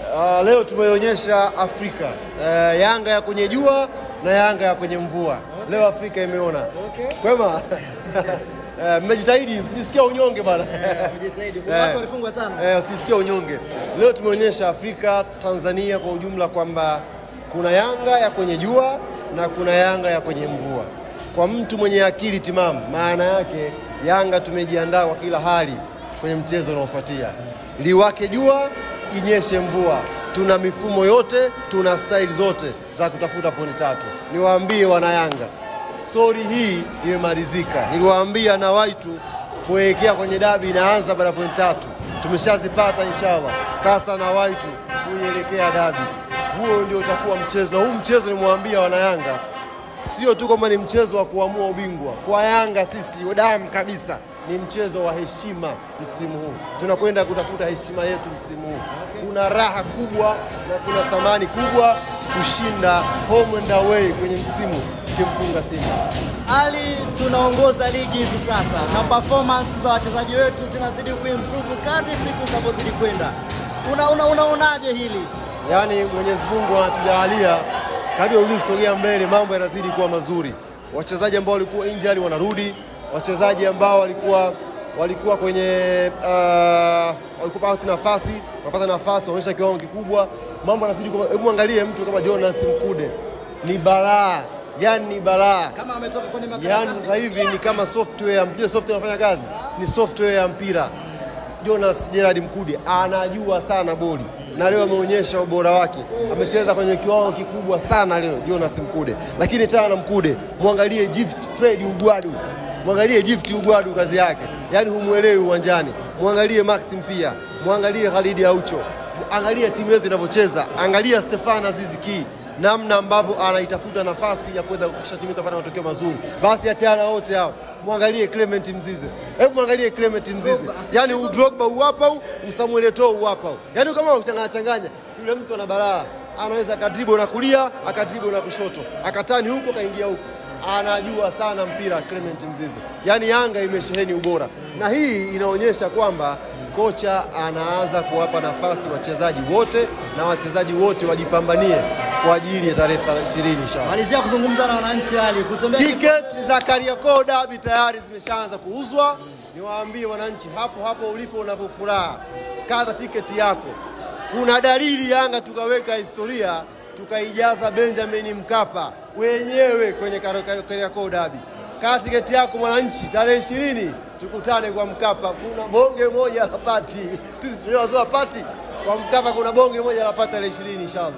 Uh, leo tumeonyesha Afrika uh, Yanga ya kwenye jua na Yanga ya kwenye mvua. Leo Afrika imeona. Okay. Kwema? Eh, Mmejitahidi, msijisikia unyonge bana. Umejitahidi. Kuna watu walifungwa tano. Eh, usisikie unyonge. Leo tumeonyesha Afrika, Tanzania kwa ujumla kwamba kuna Yanga ya kwenye jua na kuna Yanga ya kwenye mvua. Kwa mtu mwenye akili timamu, maana yake Yanga tumejiandaa kwa kila hali kwenye mchezo unaofuatia. Liwake jua, inyeshe mvua. Tuna mifumo yote, tuna staili zote za kutafuta pointi tatu. Niwaambie wana Yanga, stori hii imemalizika. Niliwaambia na waitu kuelekea kwenye dabi inaanza baada ya pointi tatu, tumeshazipata inshallah. Sasa na waitu kuielekea dabi, huo ndio utakuwa mchezo, na huu mchezo nimwambia wanayanga, sio tu kwamba ni mchezo wa kuamua ubingwa. Kwa Yanga sisi damu kabisa, ni mchezo wa heshima msimu huu. Tunakwenda kutafuta heshima yetu msimu huu. Kuna raha kubwa na kuna thamani kubwa kushinda home and away kwenye msimu ukimfunga Simba. Ali, tunaongoza ligi hivi sasa na performance za wachezaji wetu zinazidi kuimprove kadri siku zinavyozidi kwenda. Una, una, unaonaje hili? Yaani Mwenyezi Mungu anatujalia kadri uzidi kusogea mbele, mambo yanazidi kuwa mazuri. Wachezaji ambao walikuwa injury wanarudi, wachezaji ambao walikuwa walikuwa kwenye uh, walikuwa pata nafasi wanapata nafasi, wanaonyesha kiwango kikubwa, mambo yanazidi kuwa. Hebu angalie mtu kama Jonas Mkude, ni balaa, yani ni balaa. Kama ametoka kwenye Yaani makaratasi. sasa hivi ni kama software, mjue software inafanya kazi, ni software ya mpira. Jonas Gerard Mkude anajua sana boli na leo ameonyesha ubora wake, amecheza kwenye kiwango kikubwa sana leo Jonas Mkude. Lakini chana na Mkude, mwangalie Gift Fred Ugwadu, mwangalie Gift Ugwadu, kazi yake yaani humwelewi uwanjani. Mwangalie Maxim pia, mwangalie Khalid Aucho, angalia timu yetu inavyocheza, angalia Stefan Aziz Ki namna ambavyo anaitafuta nafasi ya kuweza kuhakikisha timu itapata matokeo mazuri. Basi achana wote hao, mwangalie Clement Mzize, hebu mwangalie Clement Mzize, Drogba, yaani Udrogba uwapa huu, Usamuel Eto'o uwapa huu, yaani kama uchanganya changanya, yule mtu ana balaa, anaweza akadribo na kulia akadribo na kushoto akatani huko akaingia huko anajua sana mpira Clement Mzize. Yaani Yanga imesheheni ubora, na hii inaonyesha kwamba kocha anaanza kuwapa nafasi wachezaji wote na wachezaji wote wajipambanie kwa ajili ya tarehe 20 inshallah. Malizia kuzungumza na wananchi Ali, kutembea Tiketi za Kariakoo Derby tayari zimeshaanza kuuzwa. Niwaambie wananchi, hapo hapo ulipo unavyofuraha, kata tiketi yako. Kuna dalili Yanga tukaweka historia tukaijaza Benjamin Mkapa wenyewe kwenye Kar- Kar- Kariakoo Derby. Kata tiketi yako mwananchi, tarehe ishirini tukutane kwa Mkapa. Kuna bonge moja la pati, sisi tunazoa pati kwa Mkapa, kuna bonge moja la pati tarehe ishirini inshallah.